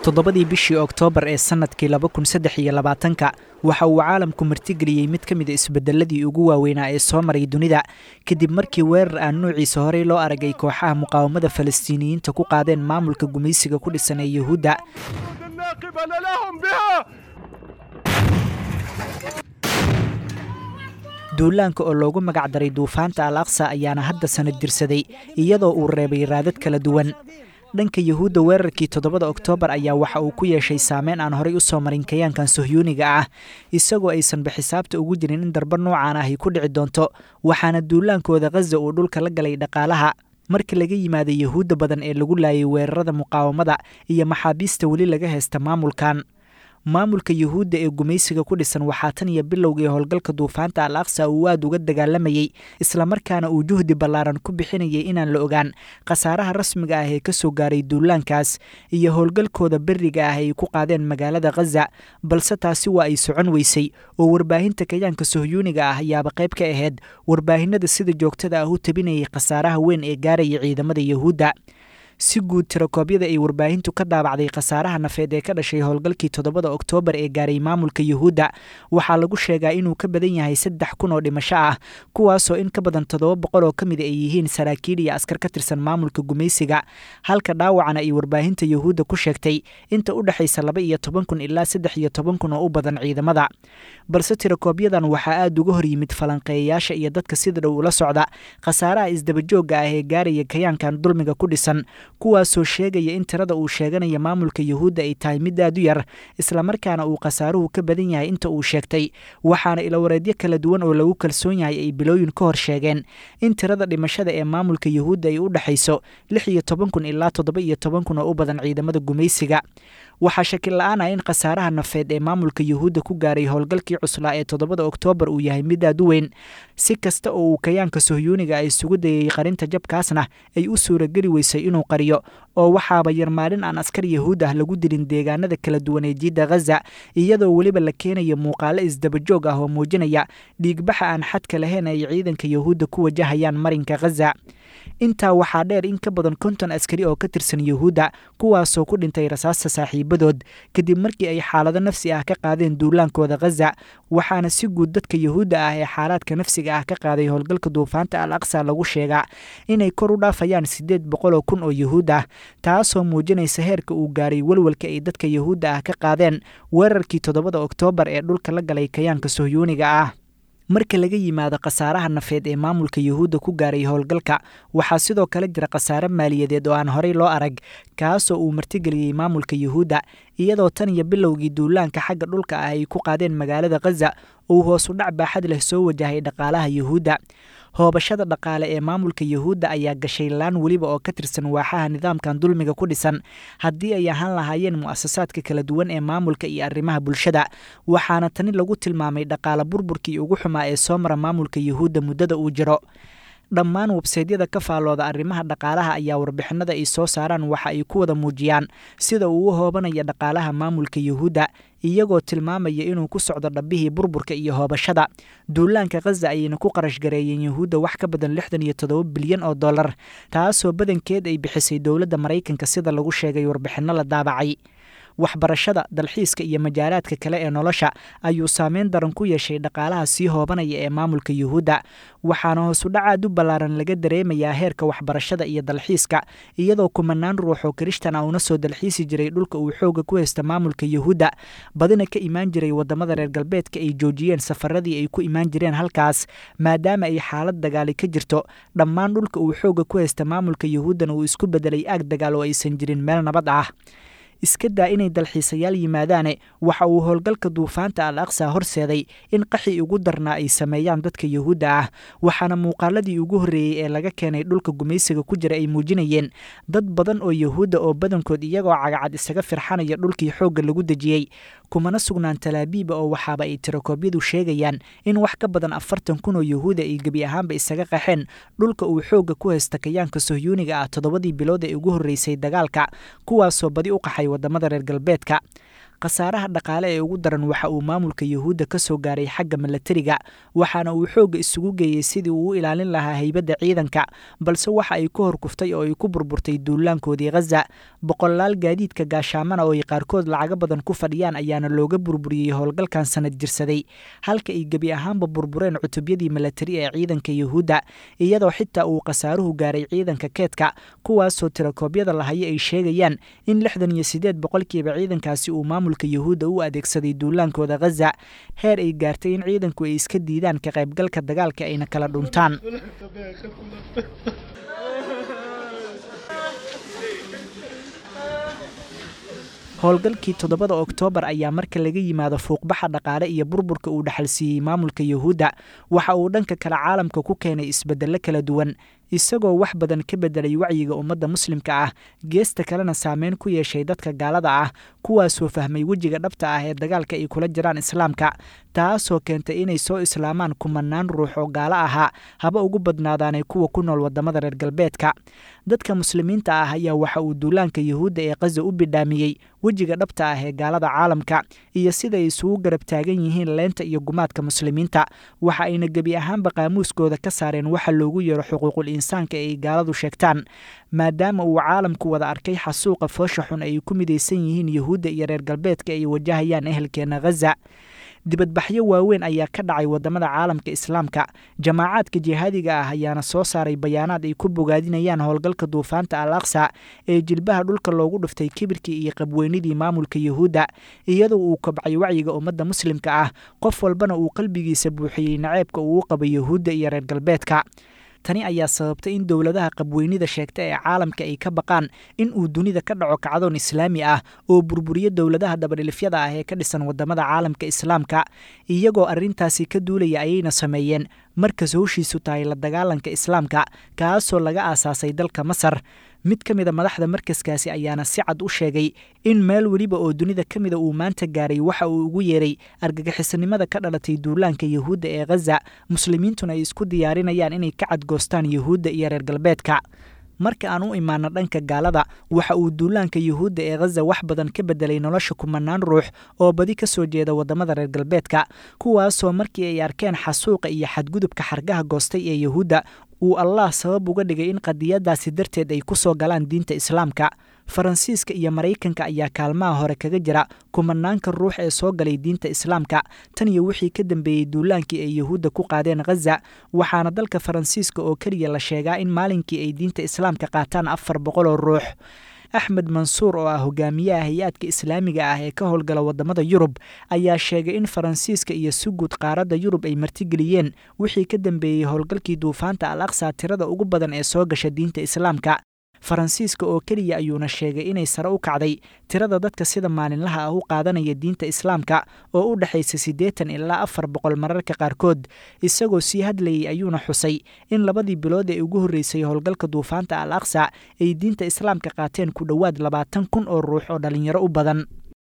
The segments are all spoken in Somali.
toddobadii bishii oktoobar ee sannadkii laba kun saddex iyo labaatanka waxa uu caalamku martigeliyey mid ka mid a isbedeladii ugu waaweynaa ee soo maray dunida kadib markii weerar aan nuuciisa horey loo aragay kooxaha muqaawamada falastiiniyiinta ku qaadeen maamulka gumaysiga ku dhisan ee yuhuudda duulaanka oo loogu magac daray duufaanta al aqsa ayaana hadda sanad dirsaday iyadoo uu reebay raadad kala duwan dhanka yuhuudda weerarkii toddobada oktoobar ayaa waxa uu ku yeeshay saameyn aan horay u soo marin kayaankan sohyuuniga ah isagoo aysanba xisaabta ugu jirin in darba noocaan ah ay ku dhici doonto waxaana duulaankooda khaza uu dhulka la galay dhaqaalaha marka laga yimaada yuhuudda badan ee lagu laayay weerarada muqaawamada iyo maxaabiista weli laga haysta maamulkan maamulka yuhuudda ee gumaysiga ku dhisan waxaa tan iyo bilowgii howlgalka duufaanta al aqsa uu aad uga dagaalamayey islamarkaana uu juhdi ballaaran ku bixinayay inaan la ogaan khasaaraha rasmiga ah ee ka soo gaaray duulaankaas iyo howlgalkooda beriga ah ay ku qaadeen magaalada khaza balse taasi waa ay socon weysay oo warbaahinta kayaanka sohyuuniga ah ayaaba qayb ka ahayd warbaahinada sida joogtada ah u tabinayay khasaaraha weyn ee gaaraya ciidamada yuhuudda si guud tirakoobyada ay warbaahintu ka daabacday khasaaraha nafeed ee ka dhashay howlgalkii toddobada oktoobar ee gaaray maamulka yuhuudda waxaa lagu sheegaa inuu ka badan yahay saddex kun oo dhimasho ah kuwaasoo in ka badan toddoba boqol oo ka mid ay yihiin saraakiil iyo askar ka tirsan maamulka gumaysiga halka dhaawacana ay warbaahinta yuhuudda ku sheegtay inta u dhexaysa laba iyo toban kun ilaa saddex iyo toban kun oo u badan ciidamada balse tirakoobyadan waxaa aada uga hor yimid falanqeeyayaasha iyo dadka sida dhow ula socda khasaaraha isdabajooga ah ee gaaraya kayaankan dulmiga ku dhisan kuwaasoo sheegaya in tirada uu sheeganaya maamulka yuhuudda ay tahay mid aad u yar islamarkaana uu khasaaruhu ka badan yahay inta uu sheegtay waxaana ilawareedyo kala duwan oo lagu kalsoon yahay ay bilooyin ka hor sheegeen in tirada dhimashada ee maamulka yuhuudda ay u dhexayso lix iyo toban kun ilaa toddoba iyo toban kun oo u badan ciidamada gumaysiga waxaa shakil la-aan ah in khasaaraha nafeed ee maamulka yuhuudda ku gaaray howlgalkii cuslaa ee toddobada oktoobar uu yahay mid aad u weyn si kasta oo uu kayaanka sohyuuniga a isugu dayay qarinta jabkaasna ay u suurageli weysay inuu qariyo oo waxaaba yar maalin aan askar yahuud ah lagu dilin deegaanada kala duwan ee jiidda khaza iyadoo weliba la keenayo muuqaalo isdabajoog ah oo muujinaya dhiigbaxa aan xadka lahayn ay ciidanka yuhuudda ku wajahayaan marinka khaza intaa waxaa dheer in ka badan konton askari oo ka tirsan yuhuudda kuwaasoo ku dhintay rasaasta saaxiibadood kadib markii ay xaalado nafsi ah ka qaadeen duulaankooda khaza waxaana si guud dadka yuhuudda ah ee xaalaadka nafsiga ah ka qaaday howlgalka duufaanta al aqsa lagu sheegaa inay kor u dhaafayaan siddeed boqol oo kun oo yuhuud ah taasoo muujinaysa heerka uu gaaray welwelka ay dadka yuhuudda ah ka qaadeen weerarkii toddobada oktoobar ee dhulka la galay kayaanka sohyuuniga ah marka laga yimaado khasaaraha nafeed ee maamulka yuhuudda ku gaaray howlgalka waxaa sidoo kale jira khasaare maaliyadeed oo aan horey loo arag kaasoo uu martigeliyey maamulka yuhuudda iyadoo tan iyo bilowgii duulaanka xagga dhulka ah ay ku qaadeen magaalada khaza uu hoos u dhac baaxad leh soo wajahay dhaqaalaha yuhuudda hoobashada dhaqaale ee maamulka yuhuudda ayaa gashay laan weliba oo ka tirsan waaxaha nidaamkan dulmiga ku dhisan haddii ay ahaan lahaayeen mu'asasaadka kala duwan ee maamulka iyo arrimaha bulshada waxaana tani lagu tilmaamay dhaqaale burburkii ugu xumaa ee soo mara maamulka yuhuudda muddada uu jiro dhammaan websaydyada ka faallooda arrimaha dhaqaalaha ayaa warbixinada ay soo saaraan waxa ay ku wada muujiyaan sida uu u hoobanaya dhaqaalaha maamulka yuhuudda iyagoo tilmaamaya inuu ku socdo dhabbihii burburka iyo hoobashada duulaanka khaza ayayna ku qarash gareeyeen yuhuudda wax ka badan lixdan iyo toddoba bilyan oo dollar taasoo badankeed ay bixisay dowladda maraykanka sida lagu sheegay warbixinno la daabacay waxbarashada dalxiiska iyo majaalaadka kale ee nolosha ayuu saameyn daran ku yeeshay dhaqaalaha sii hoobanaya ee maamulka yuhuudda waxaana hoosudhac aad u ballaaran laga dareemayaa heerka waxbarashada iyo dalxiiska iyadoo kumanaan ruux oo kirishtan a una soo dalxiisi jiray dhulka uu xooga ku haysta maamulka yuhuudda badina ka imaan jiray waddamada reer galbeedka ay joojiyeen safaradii ay ku imaan jireen halkaas maadaama ay xaalad dagaali ka jirto dhammaan dhulka uu xooga ku haysta maamulka yuhuuddana uu isku bedelay aag dagaal oo aysan jirin meel nabad ah iska daa inay dalxiisayaal yimaadaane waxa uu howlgalka duufaanta al aqsa horseeday in qaxi ugu darnaa ay sameeyaan dadka yuhuudda ah waxaana muuqaaladii ugu horreeyey ee laga keenay dhulka gumaysiga ku jira ay muujinayeen dad badan oo yuhuudda oo badankood iyagoo cagacad isaga firxanaya dhulkii xoogga lagu dejiyey kumana sugnaan talaabiiba oo waxaaba ay tirakoobyadu sheegayaan in wax ka badan afartan kun oo yuhuuda ay gebi ahaanba isaga qaxeen dhulka uu xoogga ku haysta kayaanka sohyuuniga ah toddobadii bilood ee ugu horreysay dagaalka kuwaasoo badi u qaxay waddamada reer galbeedka khasaaraha dhaqaale ee ugu daran waxa uu maamulka yuhuudda ka soo gaaray xagga milatariga waxaana uu xoogga isugu geeyey sidii uu u ilaalin lahaa haybadda ciidanka balse waxa ay ku horkuftay oo ay ku burburtay duulaankoodii khaza boqolaal gaadiidka gaashaamana oo ay qaarkood lacago badan ku fadhiyaan ayaana looga burburiyey howlgalkan sanad jirsaday halka ay gebi ahaanba burbureen cutubyadii milatari ee ciidanka yuhuudda iyadoo xitaa uu khasaaruhu gaaray ciidanka keedka kuwaasoo tirakoobyada lahayo ay sheegayaan in lixdan iyo siddeed boqolkiiba ciidankaasi uu maamulka yuhuudda u adeegsaday duulaankooda khaza heer ay gaartay in ciidanku ay iska diidaan ka qaybgalka dagaalka ayna kala dhuntaan howlgalkii toddobada oktoobar ayaa marka laga yimaado fuuqbaxa dhaqaale iyo burburka uu dhaxalsiiyey maamulka yuhuudda waxa uu dhanka kale caalamka ku keenay isbeddello kala duwan isagoo wax badan ka beddelay wacyiga ummadda muslimka ah geesta kalena saameyn ku yeeshay dadka gaalada ah kuwaasoo fahmay wejiga dhabta ah ee dagaalka ay kula jiraan islaamka taasoo keentay inay soo islaamaan kumanaan ruux oo gaalo ahaa haba ugu badnaadaanay kuwa ku nool waddamada reer galbeedka dadka muslimiinta ah ayaa waxa uu duulaanka yuhuudda ee khaza u bidhaamiyey wejiga dhabta ah ee gaalada caalamka iyo siday isugu garab taagan yihiin leenta iyo gumaadka muslimiinta waxa ayna gebi ahaanba qaamuuskooda ka saareen waxa loogu yeero xuquuqul insaanka ee ay gaaladu sheegtaan maadaama uu caalamku wada arkay xasuuqa foosha xun ay ku midaysan yihiin yuhuudda iyo reer galbeedka ay wajahayaan ehelkeena khaza dibadbaxyo waaweyn ayaa ka dhacay waddamada caalamka islaamka jamaacaadka jihaadiga ah ayaana soo saaray bayaanaad ay ku bogaadinayaan howlgalka duufaanta al aqsa ee jilbaha dhulka loogu dhuftay kibirkii iyo qabweynidii maamulka yuhuudda iyadoo uu kobcay wacyiga ummadda muslimka ah qof walbana uu qalbigiisa buuxiyey naceebka uu u qaba yuhuudda iyo reer galbeedka tani ayaa sababtay in dowladaha qabweynida sheegta ee caalamka ay ka baqaan in uu dunida ka dhaco kacdoon islaami ah oo burburiyo dowladaha dabadhilifyada ah ee ka dhisan waddamada caalamka islaamka iyagoo arrintaasi ka duulaya ayayna sameeyeen markas howshiisu tahay la dagaalanka islaamka kaasoo laga aasaasay dalka masar mid ka mida madaxda markaskaasi ayaana si cad u sheegay in meel weliba oo dunida ka mida uu maanta gaaray waxa uu ugu yeeray argagixisanimada ka dhalatay duulaanka yuhuudda ee khaza muslimiintuna ay isku diyaarinayaan inay ka cadgoostaan yuhuudda iyo reer galbeedka marka aan u imaano dhanka gaalada waxa uu duulaanka yuhuudda ee khaza wax badan ka beddelay nolosha kumanaan ruux oo badi ka soo jeeda waddamada reer galbeedka kuwaasoo markii ay arkeen xasuuqa iyo xadgudubka xargaha goostay ee yuhuudda uu allah sabab uga dhigay in qadiyadaasi darteed ay ku soo galaan diinta islaamka faransiiska iyo maraykanka ayaa kaalmaha hore kaga jira kumanaanka ruux ee soo galay diinta islaamka tan iyo wixii ka dambeeyey duulaankii ay yuhuudda ku qaadeen khaza waxaana dalka faransiiska oo keliya la sheegaa in maalinkii ay diinta islaamka qaataan afar boqol oo ruux axmed mansuur oo ah hogaamiyaha hay-aadka islaamiga ah ee ka howlgala waddamada yurub ayaa sheegay in faransiiska iyo suguud qaaradda yurub ay martigeliyeen wixii ka dambeeyey howlgalkii duufaanta al aqsa tirada ugu badan ee soo gasha diinta islaamka faransiiska oo keliya ayuuna sheegay inay sare u kacday tirada dadka sida maalinlaha ah u qaadanaya diinta islaamka oo u dhexaysa siddeetan ilaa afar boqol mararka qaarkood isagoo sii hadlayey ayuuna xusay in labadii bilood ee ugu horreysay howlgalka duufaanta al aqsa ay diinta islaamka qaateen ku dhowaad labaatan kun oo ruux oo dhallinyaro u badan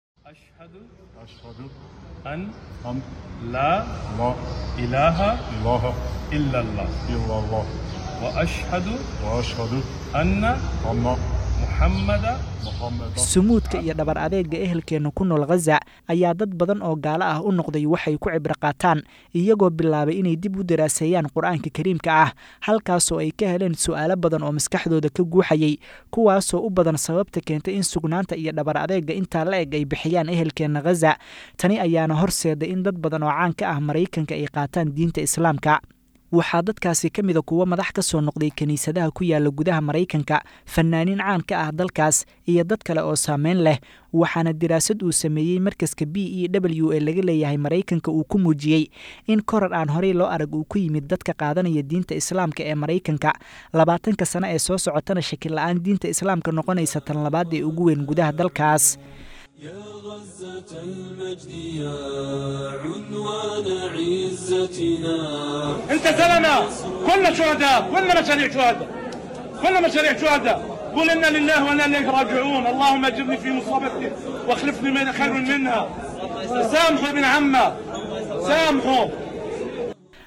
أن لا إله إله إلا الله إلا الله وأشهد وأشهد أن أن محمد محمدا sumuudka iyo dhabar adeega ehelkeenna ku nool khaza ayaa dad badan oo gaalo ah u noqday waxay ku cibro qaataan iyagoo bilaabay inay dib u daraaseeyaan qur-aanka kariimka ah halkaasoo ay ka heleen su'aalo badan oo maskaxdooda ka guuxayay kuwaasoo u badan sababta keentay in sugnaanta iyo dhabar adeega intaa la eg ay bixiyaan ehelkeenna khaza tani ayaana horseeday in dad badan oo caan ka ah maraykanka ay qaataan diinta islaamka waxaa dadkaasi ka mida kuwo madax ka soo noqday kiniisadaha ku yaala gudaha maraykanka fanaaniin caan ka ah dalkaas iyo dad kale oo saameyn leh waxaana diraasad uu sameeyey markaska b e w ee laga leeyahay maraykanka uu ku muujiyey in korar aan horey loo arag uu ku yimid dadka qaadanaya diinta islaamka ee maraykanka labaatanka sano ee soo socotana shakil la-aan diinta islaamka noqonaysa tan labaad ee ugu weyn gudaha dalkaas يا غزة المجد يا عنوان عزتنا انت زلمه كل شهداء كلنا مشاريع شهداء كلنا مشاريع شهداء قول انا لله وانا اليه راجعون اللهم اجرني في مصابتي واخلفني من خير منها سامحوا ابن عمه سامحوا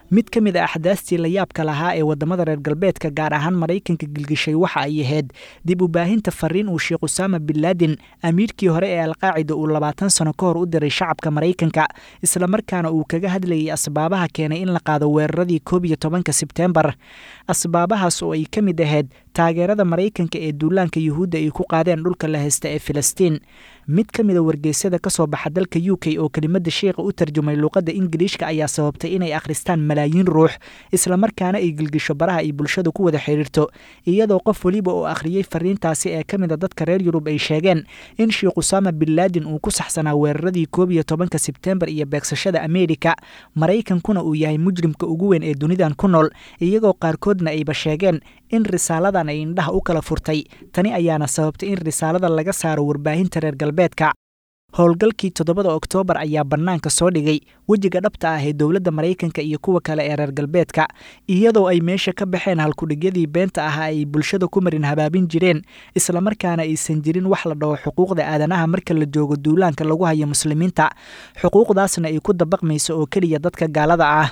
mid ka mid a axdaastii la yaabka lahaa ee waddamada reer galbeedka gaar ahaan maraykanka gilgishay waxa ay ahayd dib u baahinta fariin uu sheekh usaama bin laadin amiirkii hore ee alqaacida uu labaatan sano ka hor u diray shacabka maraykanka islamarkaana uu kaga hadlayay asbaabaha keenay in la qaado weeraradii koob iyo tobanka sebteembar asbaabahaas oo ay ka mid ahayd taageerada maraykanka ee duulaanka yuhuudda ay ku qaadeen dhulka la haysta ee filistiin mid ka mid a wargeysyada ka soo baxa dalka u k oo kelimada sheikha u tarjumay luuqadda ingiliishka ayaa sababtay inay akhristaan malaayiin ruux islamarkaana ay gilgisho baraha ay bulshada ku wada xidhiirto iyadoo qof weliba oo akhriyey fariintaasi ee ka mid a dadka reer yurub ay sheegeen in sheekh usaama bin laadin uu ku saxsanaa weeraradii koob iyo tobanka sebteembar iyo beegsashada ameerika maraykankuna uu yahay mujrimka ugu weyn ee dunidan ku nool iyagoo qaarkoodna ayba sheegeen in risaaladan ay indhaha u kala furtay tani ayaana sababtay in risaalada laga saaro warbaahinta reer galbeedka howlgalkii toddobada oktoobar ayaa bannaanka soo dhigay wejiga dhabta ah ee dowladda maraykanka iyo kuwa kale ee reer galbeedka iyadoo ay meesha ka baxeen halkudhigyadii beenta ahaa ay bulshada ku marin habaabin jireen islamarkaana aysan jirin wax la dhaho xuquuqda aadanaha marka la joogo duulaanka lagu hayo muslimiinta xuquuqdaasna ay ku dabaqmayso oo keliya dadka gaalada ah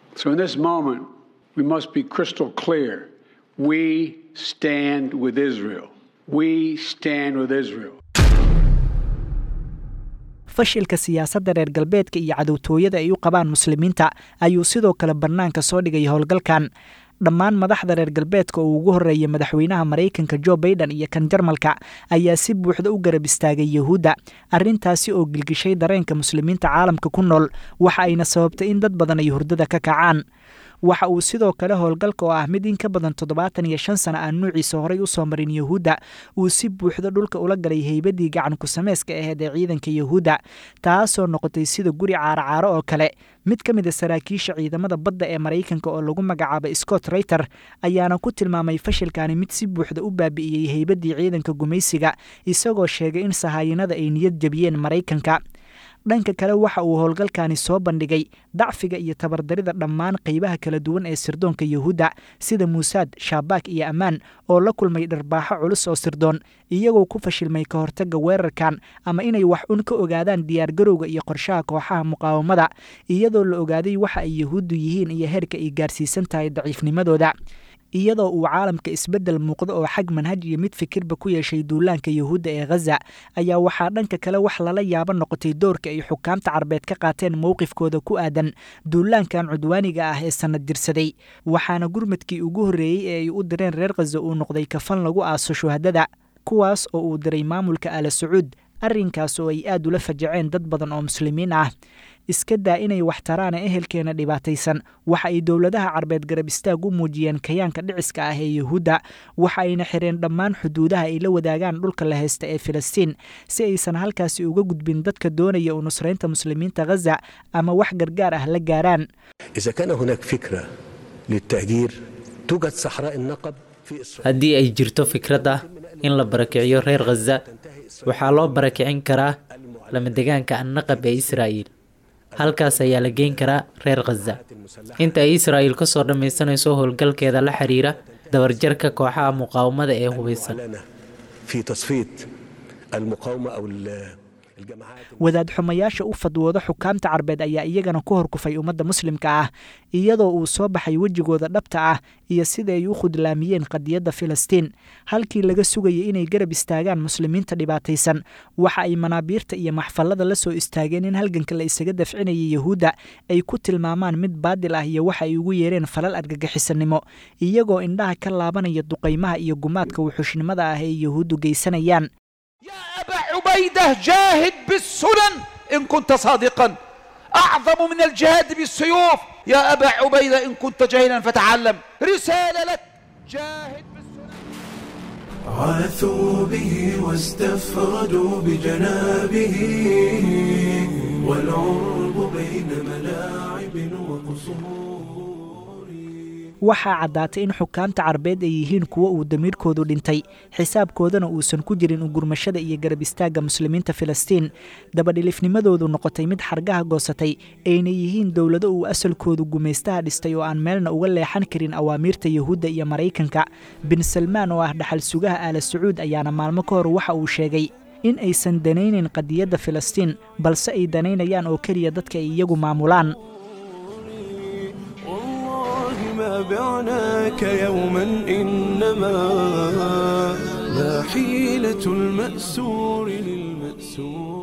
fashilka siyaasadda reer galbeedka iyo cadowtooyada ay u qabaan muslimiinta ayuu sidoo kale bannaanka soo dhigay howlgalkan dhammaan madaxda reer galbeedka oo ugu horreeya madaxweynaha maraykanka jo baiden iyo kan jarmalka ayaa si buuxda u garab istaagay yuhuudda arrintaasi oo gilgishay dareenka muslimiinta caalamka ku nool waxa ayna sababtay in dad badan ay hurdada ka kacaan waxa uu sidoo kale howlgalka oo ah mid in ka badan toddobaatan iyo shan sana aan nuuciisa horay u soo marin yuhuudda uu si buuxda dhulka ula galay heybadii gacan ku-sameyska aheyd ee ciidanka yuhuudda taasoo noqotay sida guri caaro-caaro oo kale mid ka mid a saraakiisha ciidamada badda ee maraykanka oo lagu magacaabay scott rayter ayaana ku tilmaamay fashilkani mid si buuxda u baabi'iyey heybadii ciidanka gumaysiga isagoo sheegay in sahaayinada ay niyad jebiyeen maraykanka dhanka kale waxa uu howlgalkani soo bandhigay dacfiga iyo tabardarida dhammaan qaybaha kala duwan ee sirdoonka yuhuudda sida muusaad shaabak iyo ammaan oo la kulmay dharbaaxo culus oo sirdoon iyagoo ku fashilmay ka hortagga weerarkan ama inay wax un ka ogaadaan diyaargarowga iyo qorshaha kooxaha muqaawamada iyadoo la ogaaday waxa ay yuhuuddu yihiin iyo heerka ay gaarsiisan tahay daciifnimadooda iyadoo uu caalamka isbeddel muuqdo oo xag manhaj iyo mid fikirba ku yeeshay duulaanka yuhuudda ee khaza ayaa waxaa dhanka kale wax lala yaabo noqotay doorka ay xukaamta carbeed ka qaateen mowqifkooda ku aadan duulaankan cudwaaniga ah ee sannad dirsaday waxaana gurmadkii ugu horreeyey ee ay u direen reer khaza uu noqday kafan lagu aaso shuhadada kuwaas oo uu diray maamulka ala sacuud arrinkaas oo ay aad ula fajaceen dad badan oo muslimiin ah iska daa inay wax taraana ehelkeena dhibaataysan waxa ay dowladaha carbeed garab istaag u muujiyeen kayaanka dhiciska ah ee yuhuudda waxa ayna xireen dhammaan xuduudaha ay la wadaagaan dhulka la haysta ee filistiin si aysan halkaasi uga gudbin dadka doonaya u nusraynta muslimiinta khaza ama wax gargaar ah la gaaraan إذا كان هناك فكرة للتهجير توجد صحراء النقب في إسرائيل haddii ay jirto fikrad ah in la barakiciyo reer khaza waxaa loo barakicin karaa lamadegaanka annaqab ee israa'iil halkaas ayaa la geyn karaa reer khaza inta ay israa'iil ka soo dhammaysanayso howlgalkeeda la xiriira dabarjarka kooxaha muqaawamada ee hubeysan لنا في تصفية المقاومة أو ال- الجماعات wadaad xumayaasha u fadwooda xukaamta carbeed ayaa iyagana ku horkufay ummadda muslimka ah iyadoo uu soo baxay wejigooda dhabta ah iyo sida ay u khudlaamiyeen qadiyadda filistiin halkii laga sugayay inay garab istaagaan muslimiinta dhibaataysan waxa ay manaabiirta iyo maxfallada la soo istaageen in halganka la isaga dafcinayay yuhuudda ay ku tilmaamaan mid baadil ah iyo waxa ay ugu yeereen falal argagixisanimo iyagoo indhaha ka laabanaya duqaymaha iyo gumaadka wuxuushnimada ah ee yuhuuddu geysanayaan يا أبا عبيدة جاهد بالسنن إن كنت صادقا أعظم من الجهاد بالسيوف يا أبا عبيدة إن كنت جاهلا فتعلم رسالة لك جاهد بالسنن عاثوا به واستفردوا بجنابه والعرب بين ملاعب وقصور waxaa caddaatay in xukaamta carbeed ay yihiin kuwo uu damiirkoodu dhintay xisaabkoodana uusan ku jirin ugurmashada iyo garab istaagga muslimiinta filistiin dabadhilifnimadoodu noqotay mid xargaha goosatay ayna yihiin dowlado uu asalkoodu gumaystaha dhistay oo aan meelna uga leexan karin awaamiirta yuhuudda iyo maraykanka bin salmaan oo ah dhaxal sugaha aala sacuud ayaana maalmo ka hor waxa uu sheegay in aysan danaynayn qadiyadda filistiin balse ay danaynayaan oo keliya dadka ay iyagu maamulaan بعناك يوما إنما لا حيلة المأسور للمأسور